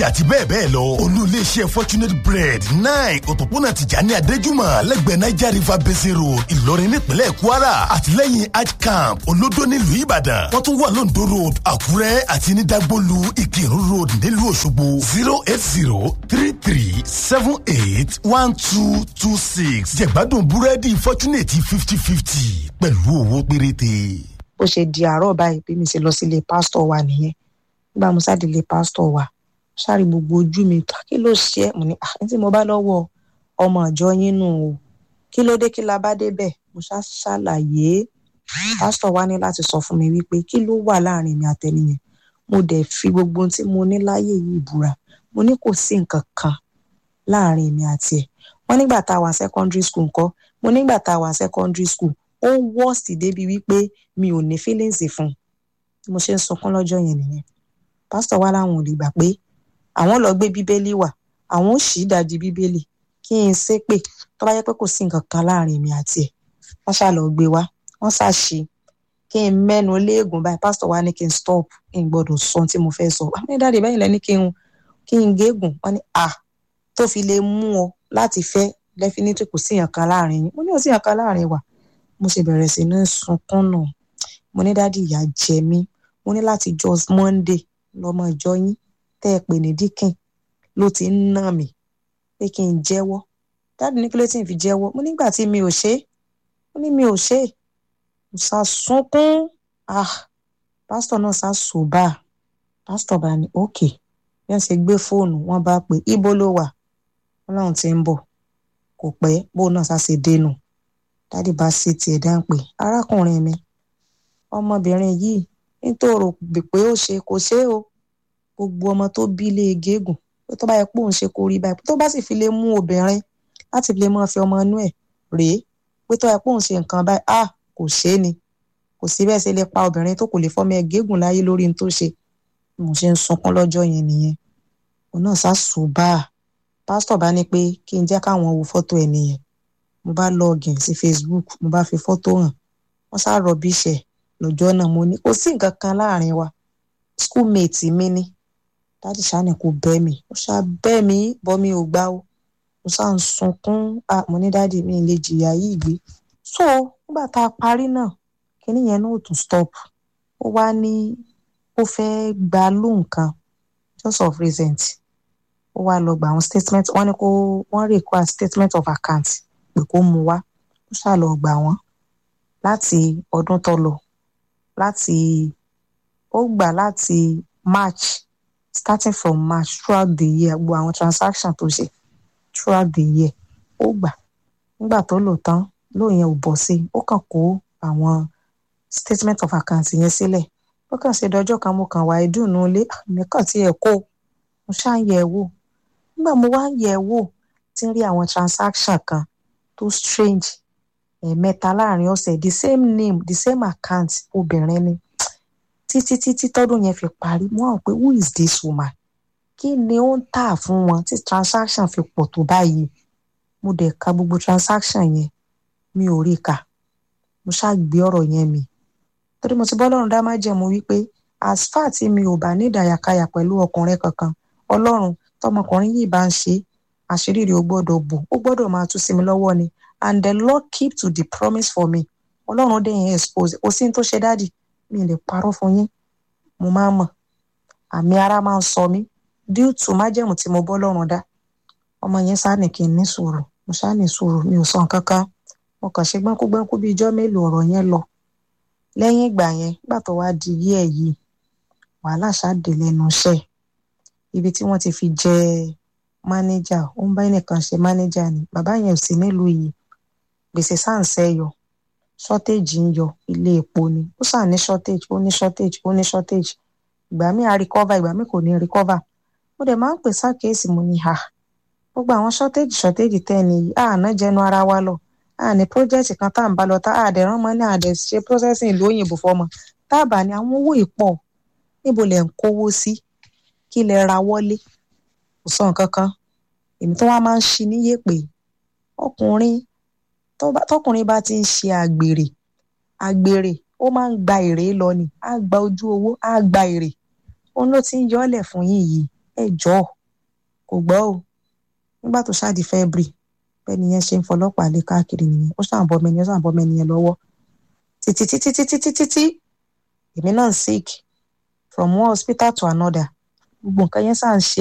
àti bẹ́ẹ̀ bẹ́ẹ̀ lọ olú iléeṣẹ́ fortunate bread nine òpópónà tìjàní adéjúmọ̀ lẹ́gbẹ̀ẹ́ niger river basin road ìlọrin nípínlẹ̀ kwara àtìlẹ́yìn hajj camp olódó nílùú ìbàdàn wọ́n tún wà lóńdó road àkúrẹ́ àti ní dagbolu ìkírun road nílùú òṣogbo zero eight zero three three seven eight one two two six jẹ̀gbádùn búrẹ́dì fortunate fifty fifty pẹ̀lú owó péréte. bó ṣe di àárọ̀ báyìí bí mi ṣe lọ sílé pásítọ̀ wa nìyẹn nígbà mo sáà délé pásítọ̀ wa sáré gbogbo ojú mi kí ló ṣe é mo ní àní tí mo bá lọ́wọ́ ọmọ ìjọ yín nù o kí ló dé kí la bá débẹ̀ mo ṣá ṣàlàyé pásítọ̀ wa ní láti sọ fún mi wípé kí ló wà láàrin mi àtẹnìyẹn mo dẹ̀ fi gbogbo ohun tí mo ní láyé yìí búra mo ní kò sí nǹkan kan láàrin mi àti ẹ̀ wọ́n nígbà tá a wà secondary school ńkọ́ mo nígbà tá a wà secondary school ó worst débi wípé mi ò ní feelings fún un mo ṣe ń sunkún lọ́jọ́ yẹn nìyẹn pásítọ̀ wa láwọn ò lè gbà pé àwọn lọ gbé bíbélì wá àwọn ò ṣì dájú bíbélì kí n ṣépè tó bá yẹ pé kò sí nǹkan kan láàrin mi àti ẹ̀ wọ́n ṣá lọ gbé wá wọ́n ṣàṣì kí n mẹ́nu léègùn báyìí pásítọ̀ wa ní kí n stop kí n gbọ́dọ̀ sọ ohun tí mo fẹ́ sọ àmì dáàdì bẹ́yìn lẹ́ni kí n kí n gégùn wọ́n ní à tó fi lè mú ọ láti fẹ́ definitely kò sí nǹkan láàrin yín mo ní kò sí nǹkan láàrin wa mo ṣe bẹ̀rẹ̀ sí ní sunkún náà mo ní dáàdì ìyà jẹ mí mo ní láti just monday lọ́mọ ìjọ yín tẹ́ ẹ pè ní díkìn ló ti ń nà mí pé kí n jẹ́wọ́ dáàdì ní kí ló ti ń fi jẹ́wọ́ mo nígbà tí mi ò ṣe é mo ní mi ò ṣe é mo sá sunkún ah pásítọ̀ náà sá sòbá pásítọ̀ bá ní òkè bí wọ́n ṣe gbé fóònù wọ́n bá pè ibo ló wà wọ́n láwọn ti ń bọ̀ kò pẹ́ bó náà sá ṣe dénú dáàdì bá sì tiẹ̀ dá ń pè arákùnrin mi ọmọbìnrin yìí nítorí pé ó ṣe kò ṣe é o gbogbo ọmọ tó bí lé gégùn pé tó bá yẹ pé òun ṣe kó rí báyìí tó bá sì fi lè mú obìnrin láti fi lè máa fi ọmọ inú ẹ̀ rèé pé tó bá yẹ pé òun ṣe nǹkan báyìí ah kò ṣe é ni kò sí bẹ́ẹ̀ ṣe lè pa obìnrin tó kò lè fọ́mọ ẹ̀ gégùn láyé lórí ní tó ṣe mo ṣe ń sunkún lọ́jọ́ yẹn nìyẹn òun náà sá sùn bá a pásítọ̀ bá ní pé kí n jẹ́ káwọn wo fọ́tò ẹ̀ nìyẹn mo bá lọ́ọ̀gìn sí Facebook mo bá fi fọ́tò hàn wọ́n sá rọ̀bì iṣẹ́ lọ́jọ́ náà mo ní kò sí nǹkan kan láàrin wa schoolmate mi ni dáàdì sani kò bẹ́ mi ó ṣá bẹ́ mi bọ́ mi ò gbá o mo ṣá ń sunkún mo ní dáàdì mi lè jìyà yìí gbé so nígbà tá a parí náà kíní yẹn náà ò tún stop ó wá ní ó fẹ́ gba lóhùn kan just of recent ó wá lọ gba àwọn statement wọ́n ní kó wọ́n require statement of account pé kó mú wá ó ṣá lọ gbà wọ́n láti ọdún tó lọ láti ó gbà láti march starting from march throughout the year gbogbo àwọn transaction tó ṣe throughout the year ó gbà nígbà tó lò tán lóun yẹn ò bọ̀ sí ó kàn kó àwọn statement of account yẹn sílẹ̀ ó kàn ṣe dọjọ́ kan mo kàn wá ìdùnnú ilé mi kàn tí ẹ̀ kó mo ṣáà ń yẹ̀ ẹ́ wò nígbà mo wá ń yẹ̀ ẹ́ wò tí ń rí àwọn transaction kan tó strange ẹ̀ẹ̀mẹ́ta láàrin ọ̀sẹ̀ the same name the same account obìnrin ni títí títí tọ́dún yẹn fi parí mo hàn pé who is this woman kí ni ó ń tà fún wọn tí transaction fi pọ̀ tó báyìí mo dẹ̀ ka gbogbo transaction yẹn mi ò rí kà mo ṣáà gbé ọ̀rọ̀ yẹn mi torí mo ti bọ́ lọ́run dá má jẹ̀mú wípé as far tí mi ò bá ní ìdàyàkayà pẹ̀lú ọkùnrin kankan ọlọ́run tọmọkùnrin yìí bá ń ṣe àṣírí rẹ̀ ó gbọ́dọ̀ bò ó gbọ́dọ̀ máa tú sí mi lọ́wọ́ ni and the Lord keep to the promise for me ọlọ́run dẹ̀ yẹn expose kò sí ní tó ṣe dádì mi lè parọ́ fún yín mo máa mọ̀ àmì ara máa ń sọ mí due to májẹ̀mú tí mo bọ́ lọ́run dá ọmọ yẹn sá ní kí n ní sùúrù mo sá ní sùúrù mi ò sọ nǹkan kan mo kàn ṣe gbẹ́nkúgbẹ́nkú bí ijọ́ mélòó ọ̀rọ̀ yẹn lọ lẹ́yìn ìgbà yẹn nígbà tó wá di yí ẹ̀ yìí wàhálà ṣáàdé lẹ́nu iṣẹ́ ibi tí wọ́n ti fi jẹ mánéjà ó ń bá ẹnìkan ṣe mánéjà ni bàbá yẹn ò sí nílùú yìí gbèsè sáǹsẹ̀ yọ shortage ń yọ ilé epo ni ó sàn ní shortage ó ní shortage ó ní shortage ìgbà míì á recover ìgbà míì kò ní recover mo dẹ̀ máa ń pè sákèésì mo ní ha gbogbo àwọn shortage shortage tẹ́ ni yìí àná jẹnu ara wa lọ àní project kan tá à ń bá lọ tá àdẹ̀rán mọ́ ní àdẹ̀ ṣe processing ìlú òyìnbó fọmọ táàbà ni àwọn owó ìpọ̀ níbo lẹ̀ ń kówó sí kí lẹ ra wọlé kò sọ nǹkan kan èmi tó wá máa ń ṣi níyè pé ọkùnrin tọkùnrin bá ti ń ṣe àgbèrè àgbèrè ó máa ń gba èrè lọ ni á gba ojú owó á gba èrè òun ló ti ń yọlẹ̀ fún yín yìí ẹ jọ̀ọ́ kò gbọ́ o nígbà tó ṣáàdì february bẹ́ẹ̀ni yẹn ṣe ń fọlọ́pàá lé káàkiri nìyẹn ó ṣàn bọ́ mẹ́ni ó ṣàn bọ́ mẹ́ni yẹn lọ́wọ́ títí títí títí títí títí èmi náà sick from one hospital to another gbogbo nǹkan yẹn ṣáà ń ṣe